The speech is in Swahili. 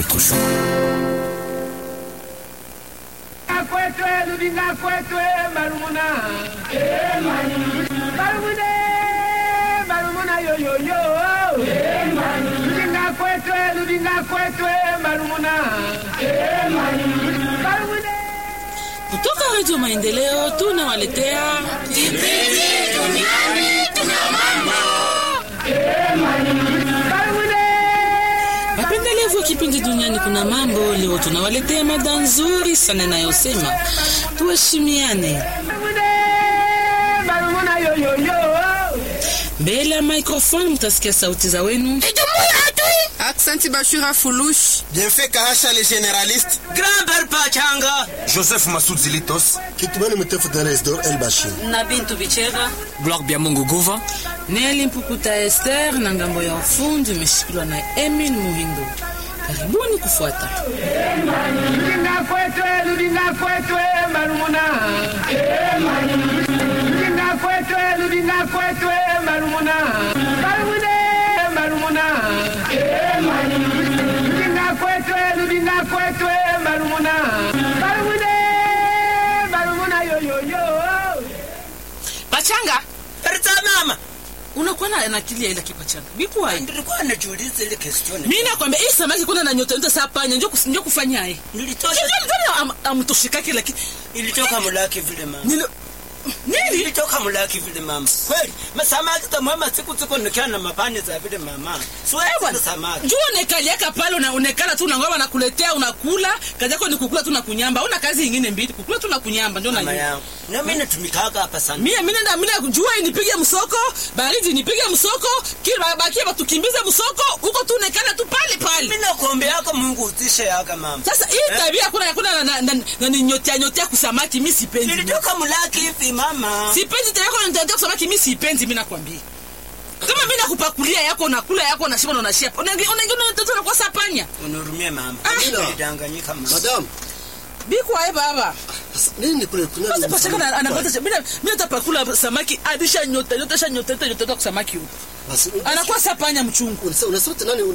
autre jour. kwetwe ludinga kwetwe marumuna marumune marumuna yoyoyo ludinga kwetwe ludinga kwetwe marumuna marumune Kutoka Redio Maendeleo tunawaletea marumune wapendelevu wa kipindi duniani kuna mambo. Leo tunawaletea mada nzuri sana inayosema tuheshimiane. marumune marumuna yoyoyo Mbele ya microphone mtasikia sauti za wenu. Aksanti Bashura Fulush. Bienfait Kahasha le généraliste. Grand-père Pachanga. Joseph Massoud Zilitos. Kitumani Mtefu Teresdor El Bashir. na Bintu Bichera Gloire Biamungu Gouva. Neli Mpukuta Esther na ngambo ya ufundi imeshikiliwa na Emin Muhindo. Karibuni kufuata. ludinga kwetwe ludinga kwetwe marumuna ludinga kwetwe ludinga kwetwe marumuna marumune marumuna ludinga kwetwe ludinga kwetwe marumuna marumune marumuna yoyoyo Pachanga, Perza mama. unakuwa na na akili ya ile kipachanga. Bikuwa Nilikuwa najiuliza ile question. Mimi nakwambia hii samaki kuna na nyota nyota saa panya ndio kus- ndio kufanyaye. Nilitosha Ndio amtoshikake lakini ilitoka mulaki vile mama. nilo nini? Ilitoka mulaki vile mama. Kweli. Masamaki za mwema siku siku nikiwa na mapani za vile mama. Siwezi samaki. Jua unekaliaka pale una, unekala tu unangoa nakuletea unakula, kazi yako ni kukula tu na kunyamba. Una kazi nyingine mbili, kukula tu na kunyamba ndio Mama najua. yangu. Na mimi natumikaga hapa sana. Mimi mimi nenda mimi jua inipige msoko, baridi nipige msoko, kila bakia batukimbize msoko, huko tu unekala tu pale pale. Mimi nakuombeaka Mungu utishe yaka mama. Sasa hii tabia kuna kuna na, na, na, na ni nyotea nyotea kusamaki mimi sipendi. Nilitoka mulaki hivi mama. Sipendi tena yako nitaenda kusamaki mimi sipendi mimi nakwambia. Kama mimi nakupakulia yako unakula yako unashiba na unashia. Unaingia unaingia unatoto na kwa sapanya. Unurumie mama. Ah. Mimi nilidanganyika mama. Madam, Biko aye baba. sasa nini kule kuna Sasa pachaka na anapata cha- mimi mimi natapakula samaki adisha nyota nyota sha nyota nyota nyota kwa samaki huko. Basi Anakuwa sapanya mchungu. unasema unasema tena nani